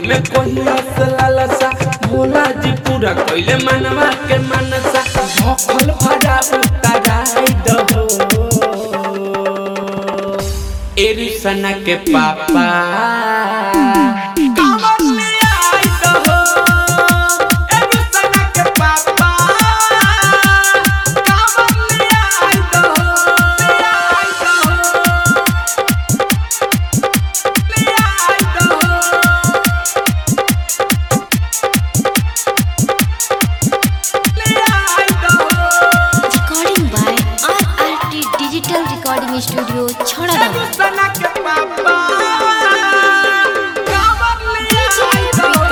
में कोहिया से लालसा भोला जी पूरा कइले मनवा के मनसा भखल भरा उताराई दहो एरिसना के पापा कामर ले आई दहो एरिसना के पापा कामर ले आई दहो ले आई दहो ले आई दहो ले आई दहो recording by RRT Digital Recording Studio, Chhadadam. सना के पापा कामर ले DJ आई दहो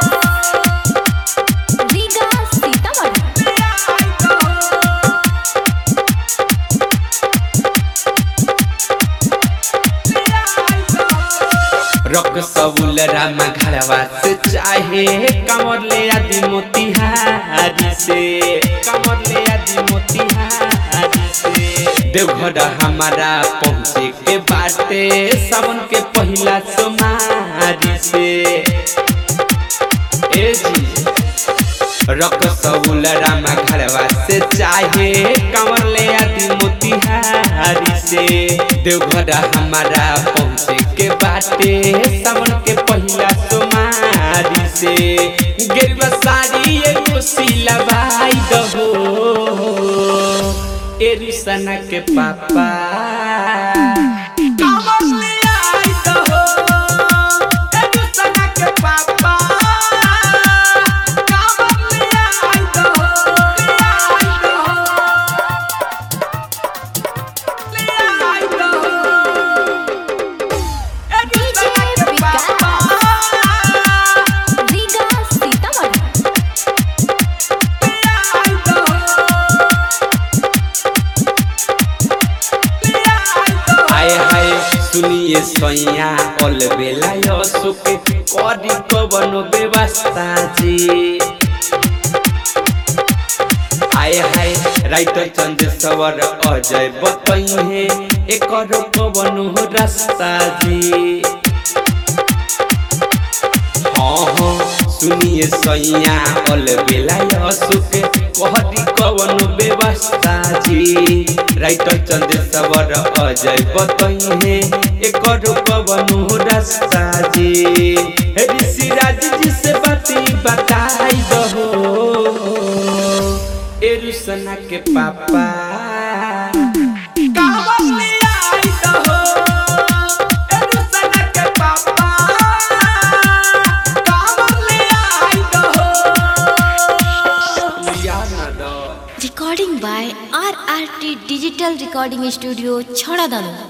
Vikas, Vikas Sitamarhi. ले आई दहो रक सबुल रामा घरवा से चाहे कमर ले आदि मोतिहारी से कमर ले आदि मोतिहारी से देवघर हमारा पहुँचे के बाटे सावन के पहिला सोमारी से ए जी रक सबुल रामा घरवा से चाहे कमर ले आदि मोतिहारी से देवघर हमारा पहुँचे के बाटे सावन के पहिला सोमारी से गेरुआ साड़ी एगो सिलवाई दहो एरिसना के पापा कमर ले आई दहो एरिसना के पापा कमर ले आई दहो ले आई दहो ले आई दहो एरिसना के पापा Vikas Sitamarhi. ले आई दहो आए हाय सुनिए सैया ऑल बेला यो सुख करी कवन व्यवस्था जी आए हाय राइटर चंद्रेश्वर अजय बतइहे एकर कवन हो रास्ता जी हाँ हाँ सुनिए सैया ऑल बेला यो सुख कहरी कवन व्यवस्था जी राइटर चंद्रेश्वर अजय बतइहे एकर कवन हो रास्ता जी हे ऋषिराज जी से बाती बताई दहो एरुसना के पापा कावर ले आई दहो एरुसना के पापा कावर ले आई दहो लिया ना दो Recording by RRT Digital Recording Studio, Chhadadam.